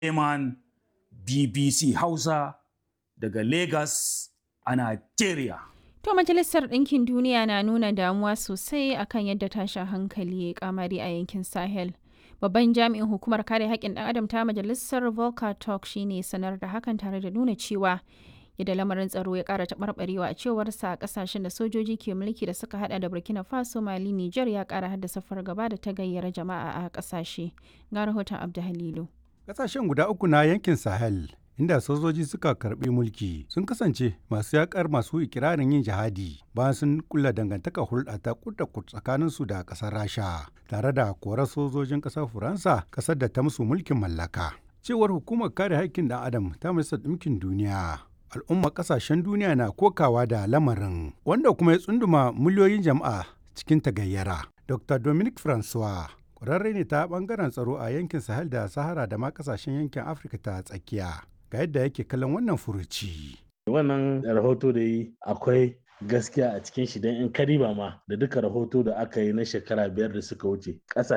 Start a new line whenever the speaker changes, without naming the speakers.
Eman BBC Hausa daga Lagos a Nigeria.
To Majalisar Ɗinkin Duniya na nuna damuwa sosai akan yadda tashin hankali ya kamari a yankin Sahel. Babban jami'in hukumar kare haƙƙin ɗan adam ta Majalisar Volker Turk shine sanar da hakan tare da nuna cewa yadda lamarin tsaro ya ƙara taɓarɓarewa a cewarsa a ƙasashen da sojoji ke mulki da suka hada da Burkina Faso, Mali, Nijar ya ƙara haddasa fargaba da ta gayyara jama'a a ƙasashe. Ga rahoton Abdu Halilu.
Ƙasashen guda uku na yankin Sahel inda sojoji suka karbi mulki sun kasance masu yakar masu ikirarin yin jihadi bayan sun kulla dangantaka hulɗa ta kudda tsakanin su da ƙasar rasha tare da korar sojojin ƙasar faransa ƙasar da ta musu mulkin mallaka cewar hukumar kare haƙƙin ɗan adam ta majalisar ɗinkin duniya al'ummar ƙasashen duniya na kokawa da lamarin wanda kuma ya tsunduma miliyoyin jama'a cikin tagayyara dr dominic francois ƙwararre ne ta ɓangaren tsaro a yankin sahel da sahara da ma ƙasashen yankin afirka ta tsakiya ga yadda yake kallon wannan furuci.
Wannan rahoto da yi akwai gaskiya a cikin shi don in kariba ma da duka rahoto da aka yi na shekara biyar da suka wuce